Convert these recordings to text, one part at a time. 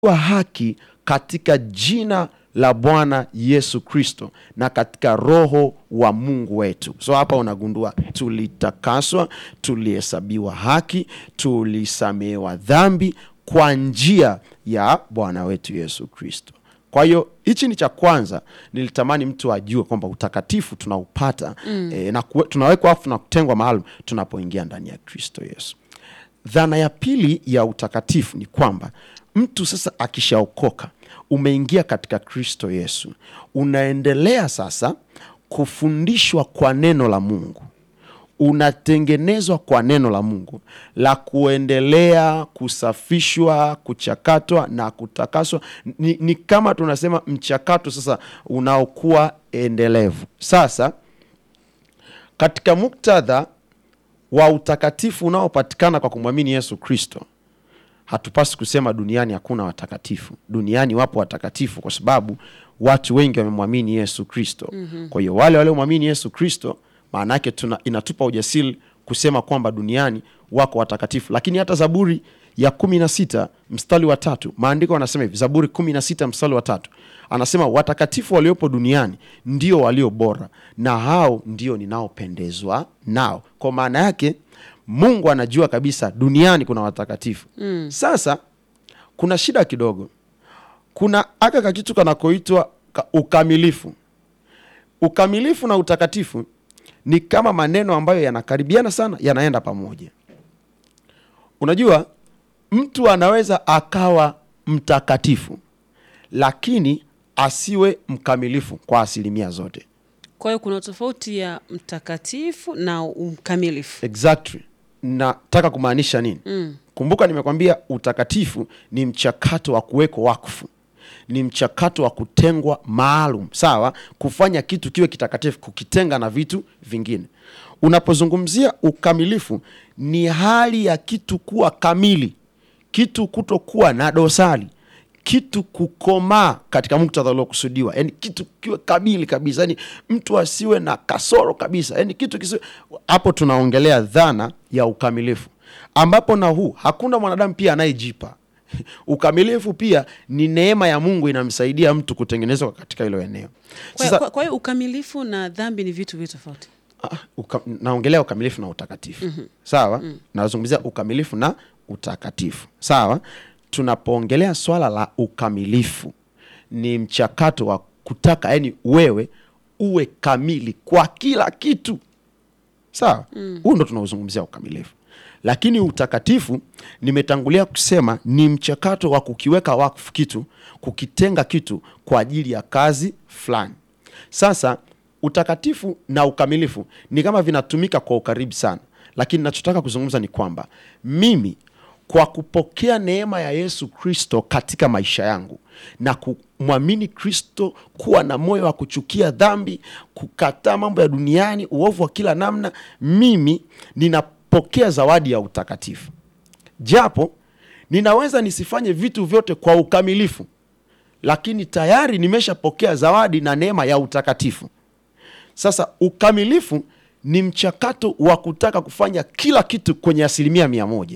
wa haki katika jina la Bwana Yesu Kristo na katika roho wa Mungu wetu. So hapa unagundua tulitakaswa, tulihesabiwa haki, tulisamehewa dhambi kwa njia ya Bwana wetu Yesu Kristo. Kwa hiyo hichi ni cha kwanza, nilitamani mtu ajue kwamba utakatifu tunaupata mm. e, na kuwe- tunawekwa afu na kutengwa maalum tunapoingia ndani ya Kristo Yesu. Dhana ya pili ya utakatifu ni kwamba mtu sasa akishaokoka, umeingia katika Kristo Yesu, unaendelea sasa kufundishwa kwa neno la Mungu unatengenezwa kwa neno la Mungu la kuendelea kusafishwa, kuchakatwa na kutakaswa. Ni, ni kama tunasema mchakato sasa unaokuwa endelevu. Sasa katika muktadha wa utakatifu unaopatikana kwa kumwamini Yesu Kristo, hatupasi kusema duniani hakuna watakatifu. Duniani wapo watakatifu kwa sababu watu wengi wamemwamini Yesu Kristo. mm-hmm. Kwa hiyo wale waliomwamini Yesu Kristo, maana yake tuna inatupa ujasiri kusema kwamba duniani wako watakatifu. Lakini hata Zaburi ya kumi na sita mstari wa tatu maandiko anasema hivi, Zaburi kumi na sita mstari wa tatu anasema watakatifu waliopo duniani ndio walio bora, na hao ndio ninaopendezwa nao. Kwa maana yake Mungu anajua kabisa duniani kuna watakatifu mm. Sasa kuna shida kidogo, kuna aka kakitu kanakoitwa ka- ukamilifu. Ukamilifu na utakatifu ni kama maneno ambayo yanakaribiana sana, yanaenda pamoja. Unajua, mtu anaweza akawa mtakatifu lakini asiwe mkamilifu kwa asilimia zote. Kwa hiyo kuna tofauti ya mtakatifu na mkamilifu. Exactly. Nataka kumaanisha nini? mm. Kumbuka nimekwambia utakatifu ni mchakato wa kuwekwa wakfu, ni mchakato wa kutengwa maalum, sawa, kufanya kitu kiwe kitakatifu, kukitenga na vitu vingine. Unapozungumzia ukamilifu, ni hali ya kitu kuwa kamili, kitu kutokuwa na dosari kitu kukomaa katika muktadha uliokusudiwa, yani kitu kiwe kamili kabisa, yani mtu asiwe na kasoro kabisa, yani kitu kisiwe. Hapo tunaongelea dhana ya ukamilifu, ambapo na huu hakuna mwanadamu pia anayejipa ukamilifu. Pia ni neema ya Mungu inamsaidia mtu kutengenezwa katika hilo eneo. Kwa Sasa kwa- kwa hiyo ukamilifu na dhambi ni vitu viwili tofauti. Ah, uka, naongelea ukamilifu na utakatifu sawa. Nazungumzia ukamilifu na utakatifu sawa. Tunapoongelea swala la ukamilifu, ni mchakato wa kutaka, yani wewe uwe kamili kwa kila kitu sawa. Huu ndo tunaozungumzia ukamilifu, lakini utakatifu, nimetangulia kusema ni mchakato wa kukiweka wakfu kitu, kukitenga kitu kwa ajili ya kazi fulani. Sasa utakatifu na ukamilifu ni kama vinatumika kwa ukaribu sana, lakini nachotaka kuzungumza ni kwamba mimi kwa kupokea neema ya Yesu Kristo katika maisha yangu na kumwamini Kristo, kuwa na moyo wa kuchukia dhambi, kukataa mambo ya duniani, uovu wa kila namna, mimi ninapokea zawadi ya utakatifu, japo ninaweza nisifanye vitu vyote kwa ukamilifu, lakini tayari nimeshapokea zawadi na neema ya utakatifu. Sasa ukamilifu ni mchakato wa kutaka kufanya kila kitu kwenye asilimia mia moja,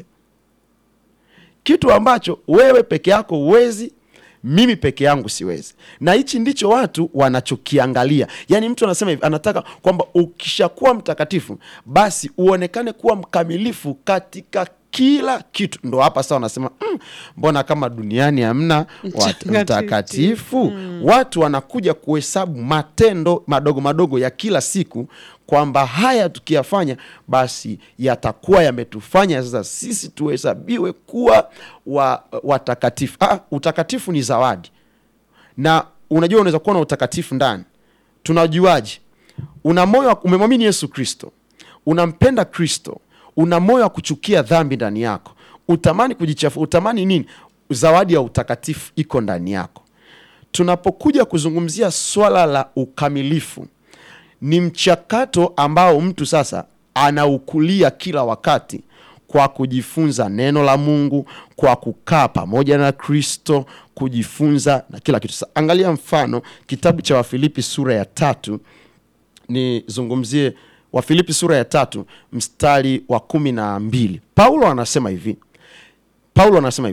kitu ambacho wewe peke yako huwezi, mimi peke yangu siwezi. Na hichi ndicho watu wanachokiangalia. Yaani mtu anasema hivi, anataka kwamba ukishakuwa mtakatifu basi uonekane kuwa mkamilifu katika kila kitu. Ndo hapa sasa wanasema mm, mbona kama duniani hamna wat- Mtakatifu. mtakatifu watu wanakuja kuhesabu matendo madogo madogo ya kila siku kwamba haya tukiyafanya basi yatakuwa yametufanya sasa sisi tuhesabiwe kuwa wa- watakatifu. Ah, utakatifu ni zawadi, na unajua unaweza kuwa na utakatifu ndani. Tunajuaje? Una moyo wa- umemwamini Yesu Kristo, unampenda Kristo, una moyo wa kuchukia dhambi ndani yako, utamani kujichafua, utamani nini? Zawadi ya utakatifu iko ndani yako. Tunapokuja kuzungumzia swala la ukamilifu, ni mchakato ambao mtu sasa anaukulia kila wakati kwa kujifunza neno la Mungu, kwa kukaa pamoja na Kristo, kujifunza na kila kitu. Sasa angalia mfano kitabu cha Wafilipi sura ya tatu, nizungumzie Wafilipi sura ya tatu mstari wa kumi na mbili. Paulo anasema hivi, Paulo anasema hivi,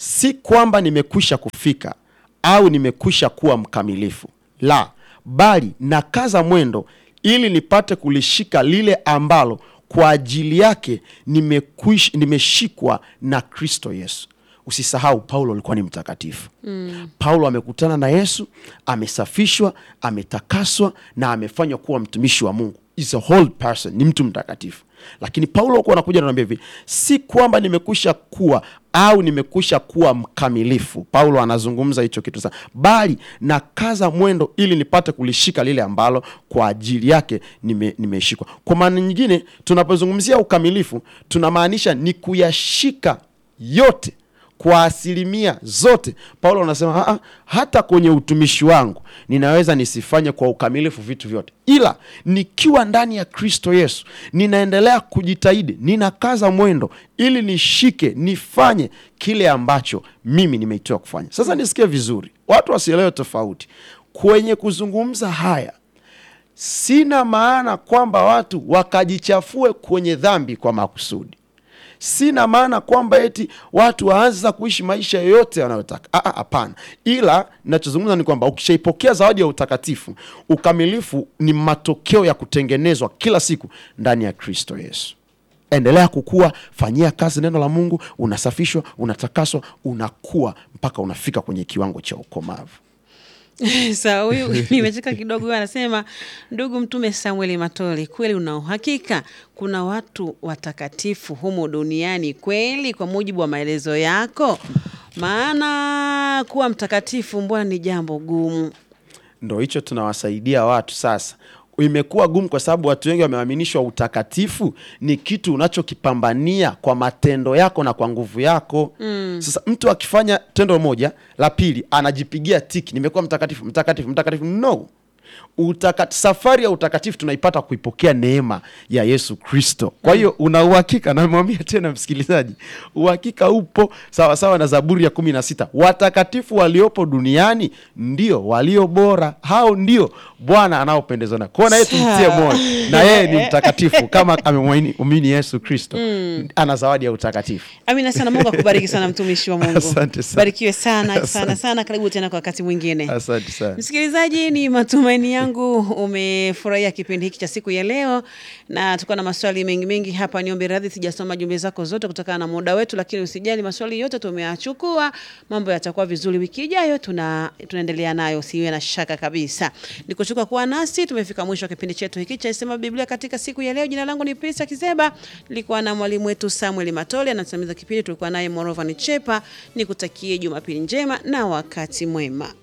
si kwamba nimekwisha kufika au nimekwisha kuwa mkamilifu, la, bali nakaza mwendo ili nipate kulishika lile ambalo kwa ajili yake nimekwish, nimeshikwa na Kristo Yesu. Usisahau Paulo alikuwa ni mtakatifu mm. Paulo amekutana na Yesu, amesafishwa, ametakaswa na amefanywa kuwa mtumishi wa Mungu. Is a whole person, ni mtu mtakatifu. Lakini Paulo alikuwa anakuja ananiambia hivi, si kwamba nimekwisha kuwa au nimekwisha kuwa mkamilifu. Paulo anazungumza hicho kitu sana, bali nakaza mwendo ili nipate kulishika lile ambalo kwa ajili yake nime, nimeshikwa. Kwa maana nyingine, tunapozungumzia ukamilifu tunamaanisha ni kuyashika yote kwa asilimia zote. Paulo anasema "Aa, hata kwenye utumishi wangu ninaweza nisifanye kwa ukamilifu vitu vyote, ila nikiwa ndani ya Kristo Yesu ninaendelea kujitahidi, ninakaza mwendo ili nishike, nifanye kile ambacho mimi nimeitiwa kufanya. Sasa nisikie vizuri, watu wasielewe tofauti kwenye kuzungumza haya. Sina maana kwamba watu wakajichafue kwenye dhambi kwa makusudi sina maana kwamba eti watu waanza kuishi maisha yoyote wanayotaka. Ah, ah, Hapana, ila nachozungumza ni kwamba ukishaipokea zawadi ya utakatifu, ukamilifu ni matokeo ya kutengenezwa kila siku ndani ya Kristo Yesu. Endelea kukua, fanyia kazi neno la Mungu, unasafishwa, unatakaswa, unakuwa mpaka unafika kwenye kiwango cha ukomavu. Sawa, huyu nimecheka kidogo. Huyu anasema ndugu Mtume Samueli Matoli, kweli una uhakika kuna watu watakatifu humo duniani kweli, kwa mujibu wa maelezo yako? Maana kuwa mtakatifu mbona ni jambo gumu. Ndo hicho tunawasaidia watu sasa. Imekuwa gumu kwa sababu watu wengi wameaminishwa utakatifu ni kitu unachokipambania kwa matendo yako na kwa nguvu yako. Sasa mtu akifanya tendo moja la pili anajipigia tiki, nimekuwa mtakatifu, mtakatifu, mtakatifu. No, Utaka, safari ya utakatifu tunaipata kuipokea neema ya Yesu Kristo. Kwa hiyo una uhakika, namwambia tena msikilizaji, uhakika upo sawasawa sawa na Zaburi ya kumi na sita, watakatifu waliopo duniani ndio walio bora, hao ndio Bwana anaopendezwa na kwao, na yeye tumtie moyo, na yeye ni mtakatifu kama amemwamini Yesu Kristo, ana zawadi ya utakatifu. Amina sana. Mungu akubariki sana mtumishi wa Mungu. Asante sana. Barikiwe sana sana Asante. sana. Karibu tena kwa wakati mwingine. Asante sana. Msikilizaji, ni matumaini yangu umefurahia kipindi hiki cha siku ya leo, na tuko na maswali mengi mengi hapa. Niombe radhi, sijasoma jumbe zako zote kutokana na muda wetu, lakini usijali, maswali yote tumeyachukua. Mambo yatakuwa vizuri wiki ijayo, tuna tunaendelea nayo, usiwe na shaka kabisa. Nikushukuru kuwa nasi, tumefika mwisho wa kipindi chetu hiki cha Sema Biblia katika siku ya leo. Jina langu ni Prisa Kizeba, nilikuwa na mwalimu wetu Samuel Matole anasimamiza kipindi, tulikuwa naye Morova Nichepa. Nikutakie Jumapili njema na wakati mwema.